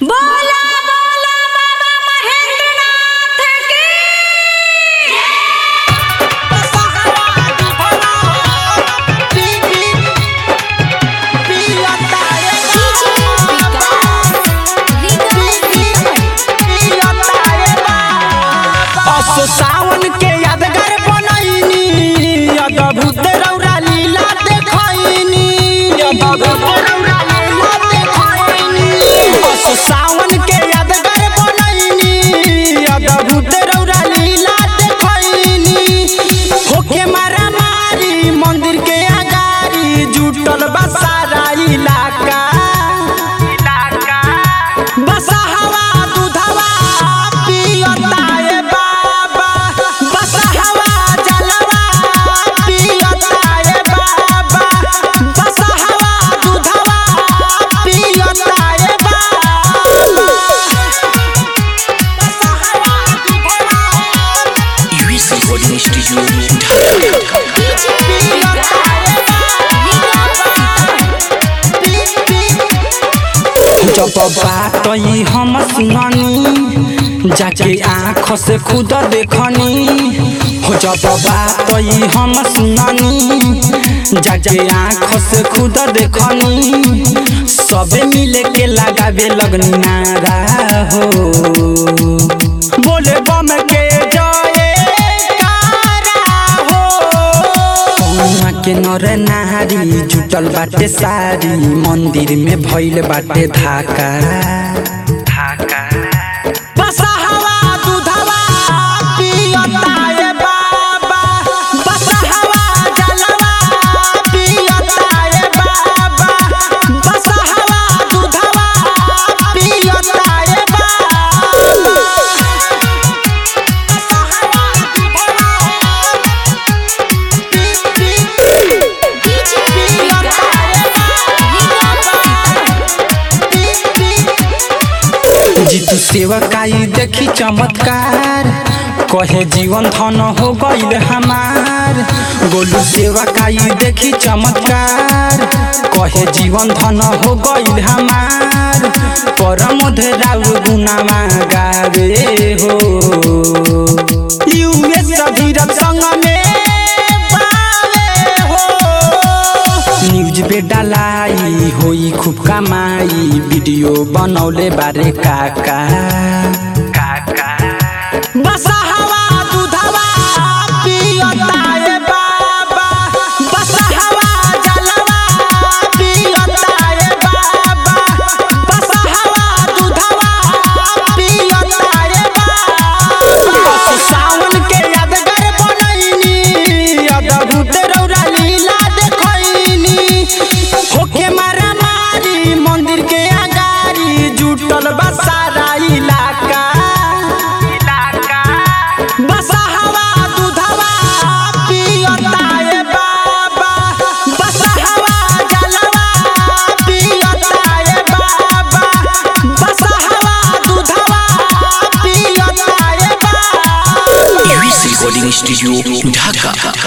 बोला बोला बाबा महेंद्रनाथ की असो सावन के यादगार बनैनी अद्भुत रौरा लीला देखैनी अद्भुत रौरा लीला देखैनी असो सावन के यादगार बनैनी अद्भुत रौरा लीला देखैनी होके मारा मारी मंदिर के अगारी जुटल बा सारा इलाका बसहवा दूधवा पियता ए बाबा बसहवा जलवा पियता ए बाबा बसहवा दूधवा पियता ए बाबा बसहवा दूधवा यूएस रिकॉर्डिंग स्टूडियो पियता ए जब बात ई हम सुननी जाके आँख से खुद देखनी हो जब बात ई हम सुननी जाके आँख से खुद देखनी सबे मिले के लगावे लगनी नारा हो बोले बम के जय हो कौआ के नर नारी जुटल बाटे सारी मंदिर में भइल बाटे धाका बसहवा दूधवा पियता ए बाबा बसहवा जलवा पियता ए बाबा बसहवा दूधवा पियता ए बाबा बसहवा जीतू सेवकाई देखी चमत्कार कहे जीवन धन हो गईल हमार गोलू सेवकाई देखी चमत्कार कहे जीवन धन हो गईल हमार परम राउ गुनामा गावे हो यूएस धीरज संग में पावे हो न्यूज पे डालाई होई खूब कमाई वीडियो बनौले बारे काका काका बसहवा दूधवा पियता ए बाबा बसहवा जलवा पियता ए बाबा बसहवा दूधवा पियता ए बाबा सावन के यादगार बनैनी अद्भुत रौरा लीला देखैनी होके मारा मारी मंदिर के अगारी जुटल बा सारा इलाका बसहवा दूधवा पियता ए बाबा बसहवा जलवा पियता ए बाबा बसहवा दूधवा पियता ए बाबा यूएस रिकॉर्डिंग स्टूडियो ढाका